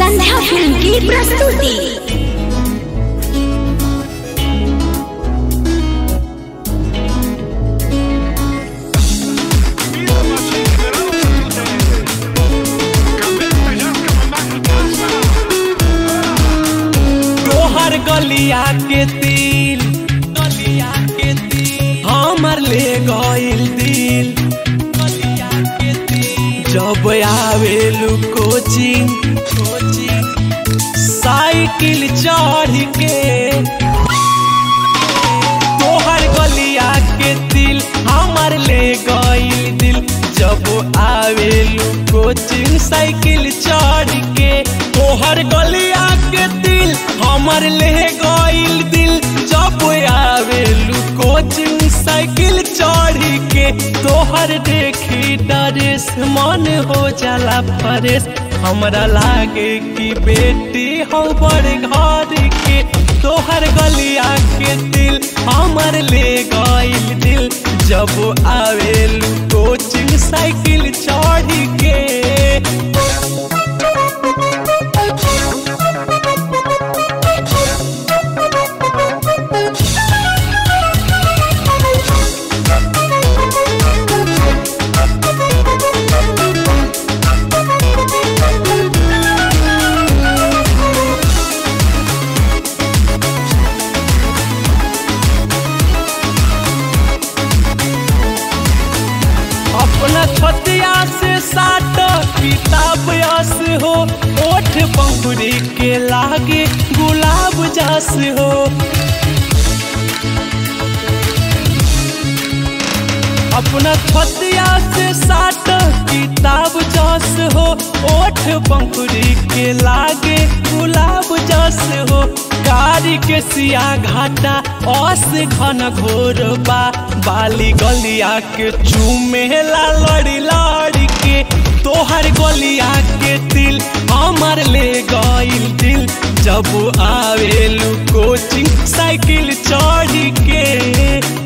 संध्या film की प्रस्तुति तोहर गलिया के तिल गलिया के तिल हमर ले गइल दिल गलिया के तिल जब आवेलू कोचिंग कोचिंग साइकिल चढ़ के तोहर गलिया के दिल हमर ले गइल दिल जब आवेलू कोचिंग साइकिल चढ़ के तोहर गलिया के दिल हमर ले गइल दिल जब आवेलू कोचिंग साइकिल चढ़ के तोहर देखी डरेस मन हो जाला फरेस हमरा लागे कि बेटी हो बड़ घर के तोहर गलिया के दिल हमर ले गइल दिल जब आवेलू कोचिंग साइकिल चढ़ के अपना छतिया से साट किताब यस हो ओठ पंखुड़ी के लागे गुलाब जस हो अपना छतिया से साट किताब जस हो ओठ पंखुड़ी के लागे गुलाब जस हो कारी के सिया घाटा अस घन घोर बा बाली गलिया के चूमेला लड़ी लड़ी के तोहर गलिया के दिल हमर ले गइल दिल जब आवेलू कोचिंग साइकिल चढ़ के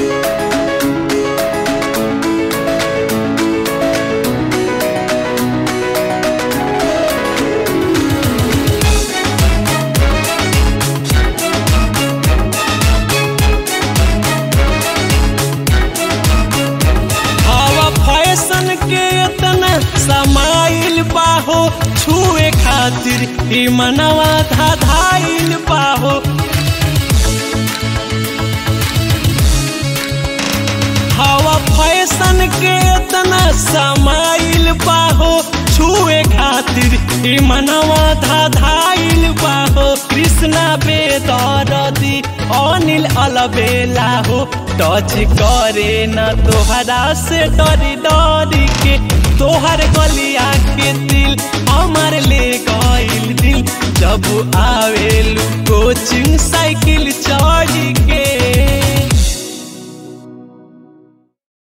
हवा फैशन के इतना समाइल बाहो छुए खातिर ई मनवा धाधाइल बाहो हवा फैशन के इतना समाइल बाहो छुए खातिर ई मनवा धाधाइल बाहो कृष्णा बेदरदी अनिल अलबेला हो टच करे न तोहरा से डरी डरी के तोहर गलिया के दिल हमर ले गइल दिल जब आवेलू